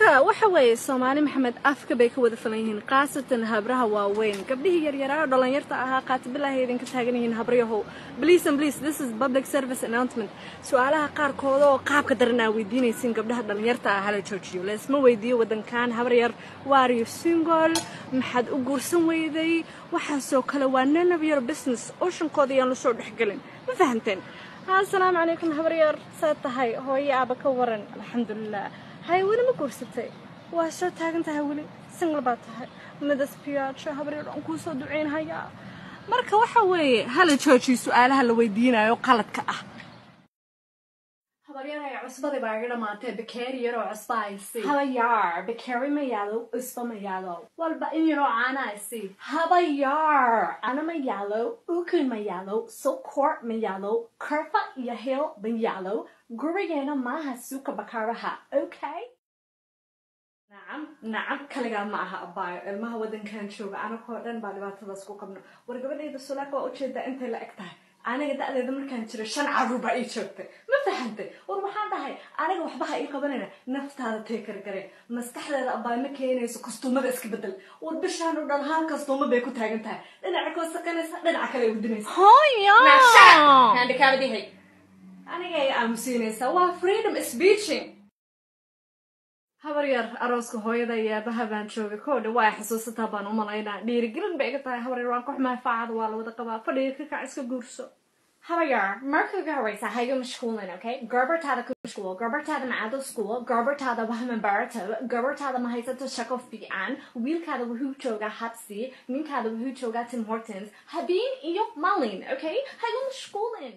marka waxa weeye soomaali maxamed afka bay ka wada falan yihiin khaasatan habraha waaweyn gabdhihii yaryaraa oo dhalinyarta ahaa qaatibilahay idinka taagan yihiin habryahow please and please this is public service announcement su-aalaha qaarkooda oo qaabka daran aa weydiinaysin gabdhaha dhalinyarta ah hala joojiyo leesma weydiiyo wadankan habar yar waar you single maxaad u guursan weyday waxaasoo kale waa none of your business ooshankooda ayaan lasoo dhexgelin ma fahanteen assalaamu calaykum habar yar saad tahay hooyo aaba ka waran alxamdulilah hay weli ma guursatay waa soo taagan tahay weli single baa tahay midaspiyaasha habar yar aan kuu soo duceynhayaa marka waxa weeye hala joojiyo su-aalaha la weydiinayo qaladka ah habaryaraya cusbadii baa iga dhamaatee bakeeri yaroo cusba aysi habayaar bakeeri ma yaalo cusba ma yaalo walba in yaroo caana aysi habayaar cana ma yaalo ukun ma yaalo sokor ma yaalo karfa iyo hil ma yaalo gurigeena maaha suuka bakaaraha okay nacam nacam kaligaa ma aha abaayo ilmaha wadankan jooga anagoo dhan baa dhibaatadaas ku qabno war gabadhayda sulaaka waa ujeedaa intay la eg tahay aniga da-deeda markaan jiro shan caruur baa ii joogtay ma fahantay war waxaan dhahay aniga waxba ha ii qabanayna naftaada teekargare maskaxdeeda abaay ma keenayso kastuumada iska bedel war bishaan oo dhan hal kastuuma bay ku taagan tahay dhinaca koo sakanaysa dhinaca kale ay udinaysa handikaabadihay aniga ay aamusiinaysaa waa freedom speeching habar yar arooska hooyada iyo aabaha baan joogay koo dha waa xusuusataa baan u malaynaa dhiirigelin bay iga tahay habar yar waan ka xumaa faacada waa la wada qabaa fadhiga ka kac iska guurso habayar marka ugu horeysa ha iga mashquulin okay gabartaada ku mashquul gabartaada macaado school gabartaada wahma barato gabartaada ma haysato shaqo fiican wiilkaada wuxuu joogaa habsi ninkaada wuxuu joogaa tim hortons habeen iyo malin okay ha iga mashquulin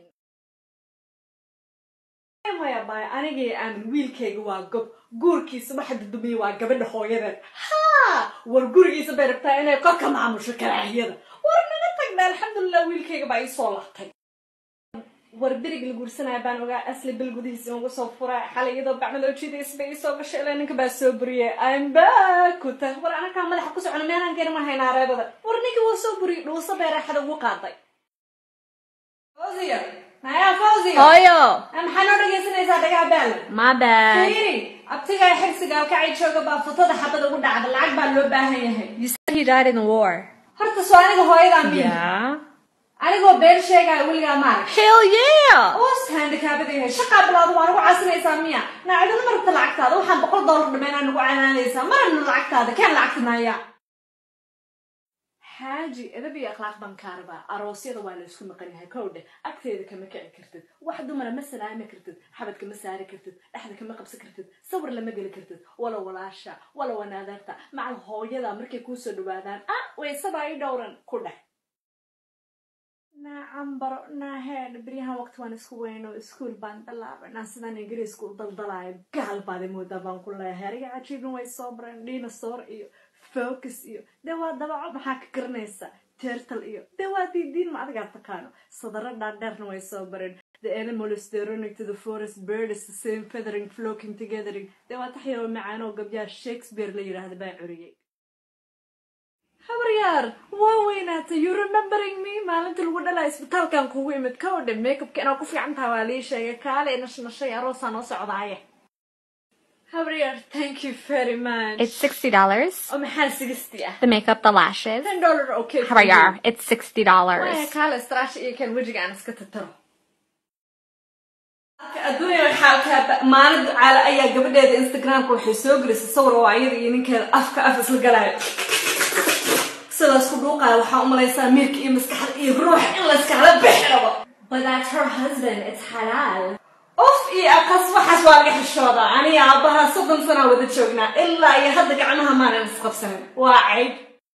maya baay anigay aamin wiilkayga waa gob guurkiisa waxa dudumiya waa gabadha hooyadeed ha war gurigiisa bay rabtaa inay korka maamusho karaahiyada war naga tagna alxamdulilah wiilkayga baa ii soo laabtay war berig la guursanaya baan ogaa asli bil gudihiisa inugu soo furaa xalay iyadoo bacmaloojidays bay iisoo gashay ilaa ninka baa soo buriyey ambakuta war anakaa madaxa ku socona meelaan gari ma haynaa reebada war ninka waa soo buriyey dhuuso bay raaxada ugu qaaday maya fawziga Hooyo. maxaa noo dhegaysanaysaa dhagaa baal My bad. fiiri abtigaa xirsiga kacay jooga baa fotada xabada ugu dhacda lacag baa loo baahan yahay You said he died in the war. horta soo aniga hooyadaa miya Yeah. anigoo been sheegaya weligaa maarag Hell yeah. oos handikaabada yahay shaqaa bilaado waa nagu casinaysaa miya naacaduna ma rabta lacagtaada waxaan boqol dollar dhameynaa nagu canaanaysaa marabna lacagtaada keen lacagta naaya xaaji edab iyo akhlaaq baan kaa rabaa aroosyada waa la isku maqan yahay kow dheh agteeda kama kici kartid wax dumara ma salaami kartid xabad kama saari kartid dhexda kama qabsan kartid sawir lama geli kartid wala walaasha wala wanaadeerta macal hooyada markay kuusoo dhawaadaan ah waysabaa ii dhowran ku dheh nacam baro naaheedh beryahan waqti waan isku weyno iskuol baan bilaabanaa sidaan ingiriiska u daldalaayo gaal baad moodaa baan ku leeyahay ariga cajiibin way soo bareen dinosaur iyo focus iyo dee waa dabaco maxaa ka garanaysa tertal iyo dee waa diidiin ma adigaa taqaano sadaro dhaadheerna way soo bareen the animals they running to the forest birds the same feathering flocking togethering dee waa tax yaroo macaan oo gabyaha shakespeare la yidhaahda baa curiyey habaryaar waa weynaatay you remembering me maalintii lagu dhalaa isbitaalkan kugu imid ka odhe makeupka inaad ku fiican taha waa lii sheegay kaale nashnashay aroosaa noo socdaaye habaryaar thank you very much It's sixty dollars. oo maxaa sigisti ah The makeup, the lashes. ten dollar okay How about yar? It's sixty Waya dollars. kaale istraash iyo kan wejiga aan iska tataro adduunya waxaa maalin ducaale ayaa gabadheeda instagramka waxay soo gelisay sawir oo ayada iyo ninkeeda afka af isla galaayo sidaas ku dhuuqaaya waxaa u malaysaa miirka iyo maskaxda iyo ruuxa in la iskala bixi rabo but that's her husband it's xalaal of iyo aqas waxaas waa laga xishoodaa aniga aabbaha soddon sanaa wada joognaa ilaa iyo hadda gacmaha maanan isqabsanin waa cayb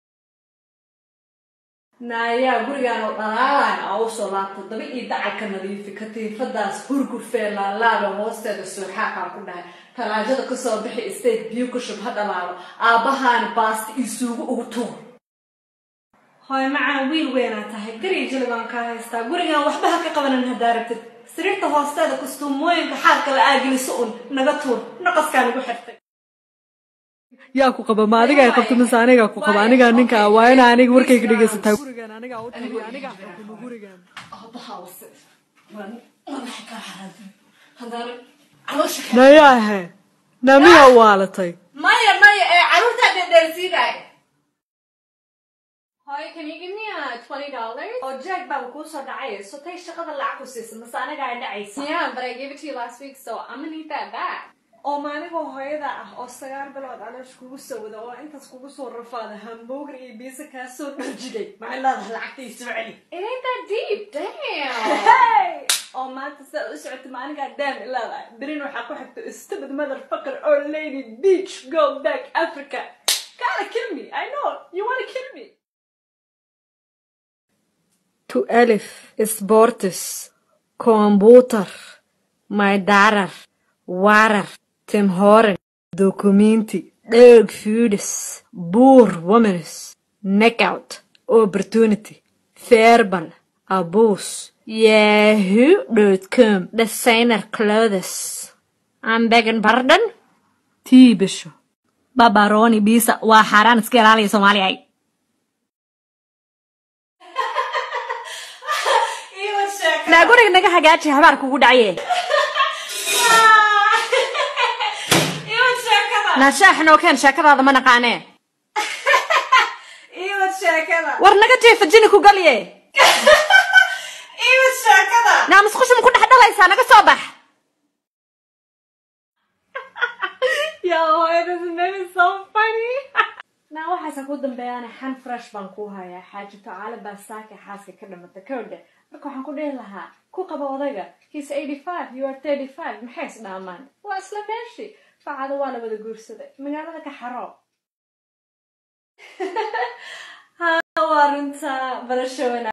naayaa gurigaan oo dhalaalaan aa usoo laabta daba iyo dacalka nadiifi katiifadaas hurgurfee laalaaba hoosteeda suuxaaqaan ku dhahay talaajada kasoo bixi state biyo ku shub ha dhalaalo aabbahaana baasta iyo suugo ugu tuur hooy macaan wiil weynaa tahay gariga jili baan kaa haystaa gurigaan waxba ha ka qabanan haddaa rabtid sariirta hoosteeda kastuumooyinka xaadka la aageliso un naga tuur naqaskaa nagu xirtay yaa ku qaba ma adigaa qabto mise anigaa ku qaba anigaa ninka ah waa inaa aniga warkayga dhegaysataa gurigan anigaa u tagi anigaa xukumo gurigan aabbahaa wase waa madaxa kaa xaraantay haddana caloosha ka nayaahe namiyaa waalatay maya Hi, can you give me uh, twenty dollars? oo jack baa kuu soo dhacay sotay shaqada lacag ku siisa mase anaga ay dhacaysa Yeah, but I gave it to you last week, so I'm gonna need that back. oo maanigoo hooyada ah oo sagaal bilood caloosh kugu soo wada oo intaas kugu soo rafaada hamburger iyo biisa kaa soo dharjiday maxay leedahay lacagtay soo celi It ain't that deep. Damn. Hey! oo maanta sidaa u socota maanigaa daan leedahay berin waxaa ku xigta stupid motherfucker or lady beach go back africa gotta kill me i know you wanna kill me to alif sports computer my darar warar tim horen documenti dherg foods buur womens knockout opportunity verbal abuse yahoo.com Designer clothes. I'm begging pardon? tii bisho Babaroni bisa waa xaaraan iska ilaaliya Soomaaliya. Naa guriga naga hagaaji habaar kugu dhacaye. Naa shaax noo keen sheekadaada ma naqaanee. iiwad sheekada War naga jeefa jini ku galye. iiwad sheekada Naa musqusha ma ku dhex dhalaysaa naga soo bax. Yo, it is maybe so funny. Naa waxaasa ku dambeeyaan xan fresh baan ku hayaa xaaji tacaale baa saaka xaaska ka dhamata kowdha marka waxaan ku dhihi lahaa ku qaba odayga he's 85 you are 35 maxay is dhaamaan waa isla meeshii facada waa la wada guursaday magaalada ka xaro ha waa runta barasho wanaag